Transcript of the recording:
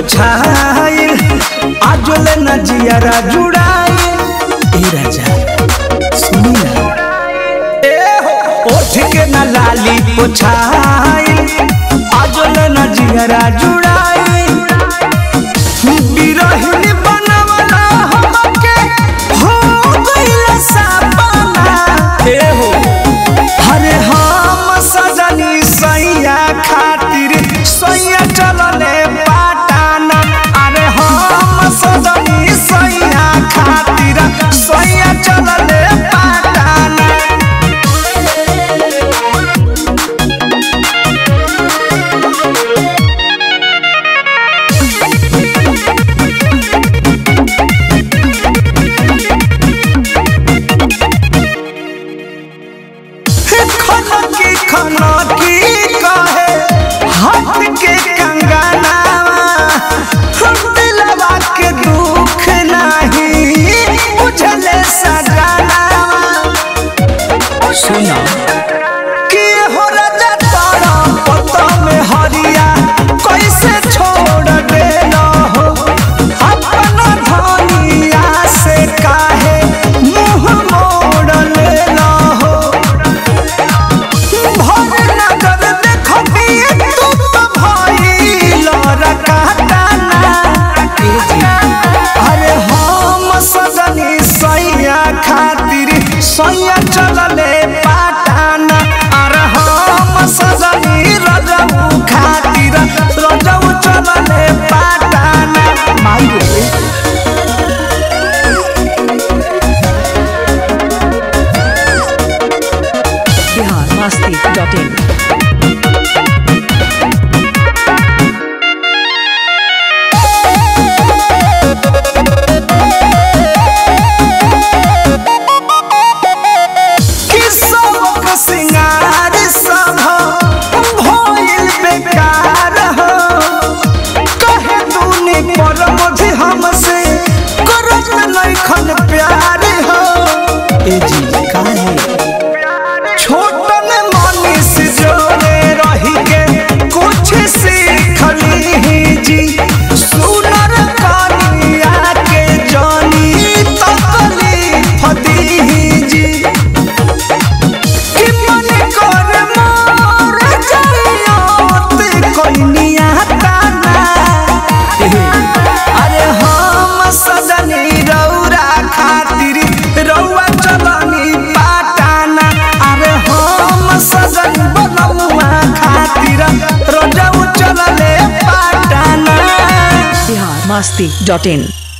पोछाइल आजोले न जियारा जुड़ाइल ए राजा सुनी ना ए हो ओठ के न लाली पोछाइल आजोले न जियारा जुड़ाइल बिरहिनी बनवला हमके हो गइल सपना ए हो अरे हम सजनी सैया खातिर सैया चलले पाटाना अरे हम सजनी सैया खातिर सैया चलले पाटाना खनकी खनकी कहे हाथ के कंगनावा हम दिलवा के दुख नहीं बुझले सजनावा सुना कि हो राजा तारा पता में हरिया कैसे छोड़ देना हो अपना धनिया से काहे मुंह मोड़ लेना हो भर नगर देखबिए तू तो भइल रकाताना अरे हम सजनी सैया खातिर सैया चलले पाटाना अरे हम सजनी रजऊ खातिर रजऊ चलले पाटाना माई रे बिहार मस्ती डॉट इन कि सबक सिंगार सब भइल बेकार हो कहे तूने पर मुझे हमसे करत नइखन प्यार हो ए जी काहे छोटन मनीष जोड़े रही के कुछ सीखली जी सुनर कनिया के जानी तकलीफ दी जी कि मन कर मोर जाइयोत कोइनिया ताना अरे हम सजनी रौरा खातिर रौआ चलनी पाटाना अरे हम सजन बनमुआ खातिर रोजाऊ चलले पाटाना बिहार मस्ती डॉट इन